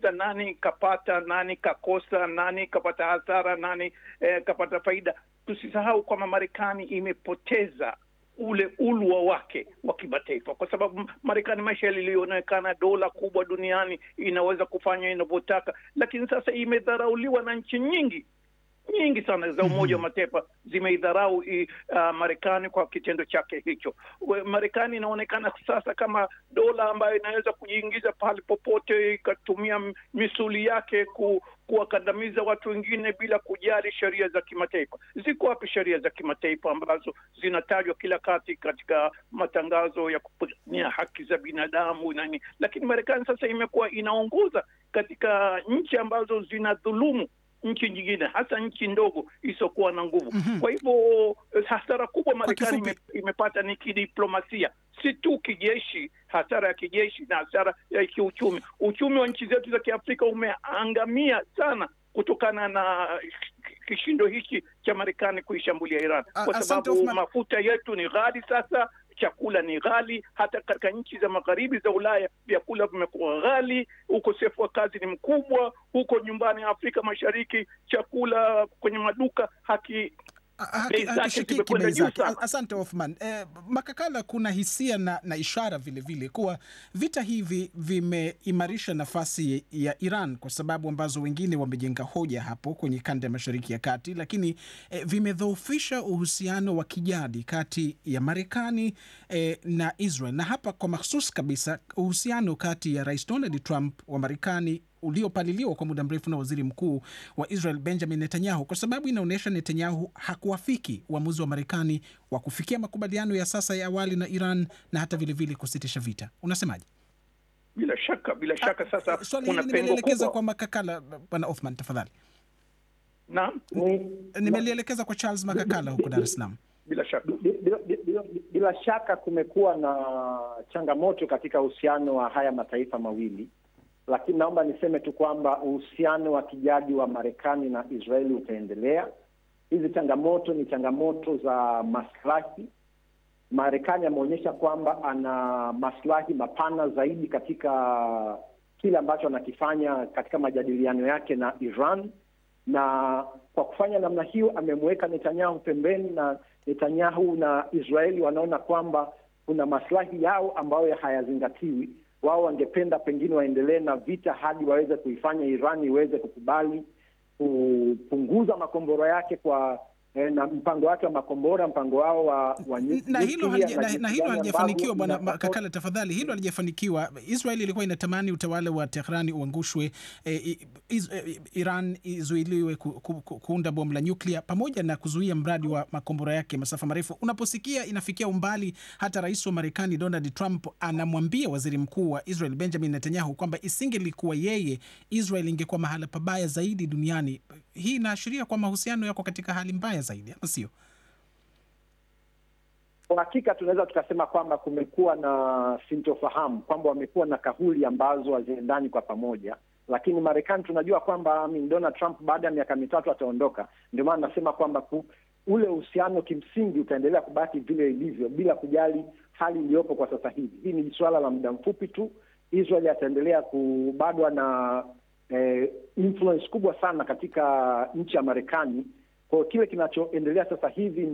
kabisa nani kapata, nani kakosa, nani kapata hasara, nani eh, kapata faida. Tusisahau kwamba Marekani imepoteza ule ulwa wake wa kimataifa, kwa sababu Marekani maisha lilionekana dola kubwa duniani, inaweza kufanya inavyotaka, lakini sasa imedharauliwa na nchi nyingi nyingi sana za Umoja wa Mataifa zimeidharau uh, Marekani kwa kitendo chake hicho. Marekani inaonekana sasa kama dola ambayo inaweza kujiingiza pale popote ikatumia misuli yake ku, kuwakandamiza watu wengine bila kujali sheria za kimataifa. Ziko wapi sheria za kimataifa ambazo zinatajwa kila kati katika matangazo ya kupigania haki za binadamu nani? Lakini Marekani sasa imekuwa inaongoza katika nchi ambazo zinadhulumu nchi nyingine hasa nchi ndogo isiyokuwa na nguvu. mm -hmm. Kwa hivyo hasara kubwa Marekani ime, imepata ni kidiplomasia, si tu kijeshi, hasara ya kijeshi na hasara ya kiuchumi. Uchumi wa nchi zetu za Kiafrika umeangamia sana kutokana na kishindo hichi cha Marekani kuishambulia Iran, kwa sababu mafuta yetu ni ghali sasa chakula ni ghali. Hata katika nchi za magharibi za Ulaya vyakula vimekuwa ghali, ukosefu wa kazi ni mkubwa. Huko nyumbani Afrika Mashariki chakula kwenye maduka haki hakishikiki bei zake. Asante Othman. Eh, Makakala, kuna hisia na, na ishara vilevile vile kuwa vita hivi vimeimarisha nafasi ya Iran kwa sababu ambazo wengine wamejenga hoja hapo kwenye kanda ya Mashariki ya Kati, lakini eh, vimedhoofisha uhusiano wa kijadi kati ya Marekani eh, na Israel, na hapa kwa mahsus kabisa uhusiano kati ya Rais Donald Trump wa Marekani uliopaliliwa kwa muda mrefu na waziri mkuu wa Israel Benjamin Netanyahu, kwa sababu inaonyesha Netanyahu hakuafiki uamuzi wa Marekani wa kufikia makubaliano ya sasa ya awali na Iran na hata vilevile vile kusitisha vita. Unasemaje? Bila shaka, bila shaka. Sasa swali hili nimelielekeza kwa Makakala. Bwana Othman, tafadhali. Naam, nimelielekeza kwa Charles Makakala huko Dar es Salaam. Bila shaka, bila, bila, bila shaka kumekuwa na changamoto katika uhusiano wa haya mataifa mawili lakini naomba niseme tu kwamba uhusiano wa kijadi wa Marekani na Israeli utaendelea. Hizi changamoto ni changamoto za maslahi. Marekani ameonyesha kwamba ana maslahi mapana zaidi katika kile ambacho anakifanya katika majadiliano yake na Iran, na kwa kufanya namna hiyo amemweka Netanyahu pembeni, na Netanyahu na Israeli wanaona kwamba kuna maslahi yao ambayo hayazingatiwi wao wangependa pengine waendelee na vita hadi waweze kuifanya Iran iweze kukubali kupunguza makombora yake kwa eh, na mpango wake wa makombora, mpango wao wa, wa na hilo na hilo halijafanikiwa. Bwana Kakala, tafadhali, hilo halijafanikiwa. Israel ilikuwa inatamani utawala wa Tehrani uangushwe, eh, iz, eh, Iran izuiliwe ku, ku, ku, kuunda bomu la nyuklia pamoja na kuzuia mradi wa makombora yake masafa marefu. Unaposikia inafikia umbali hata rais wa Marekani Donald Trump anamwambia waziri mkuu wa Israel Benjamin Netanyahu kwamba isingelikuwa yeye, Israel ingekuwa mahala pabaya zaidi duniani. Hii inaashiria kwa mahusiano yako katika hali mbaya zaidi, ama sio? Kwa hakika tunaweza tukasema kwamba kumekuwa na sintofahamu, kwamba wamekuwa na kauli ambazo haziendani kwa pamoja, lakini Marekani tunajua kwamba Donald Trump baada ya miaka mitatu ataondoka. Ndio maana nasema kwamba ule uhusiano kimsingi utaendelea kubaki vile ilivyo, bila kujali hali iliyopo kwa sasa hivi. Hii ni suala la muda mfupi tu. Israel ataendelea kubadwa na eh, influence kubwa sana katika nchi ya Marekani. Kwa kile kinachoendelea sasa hivi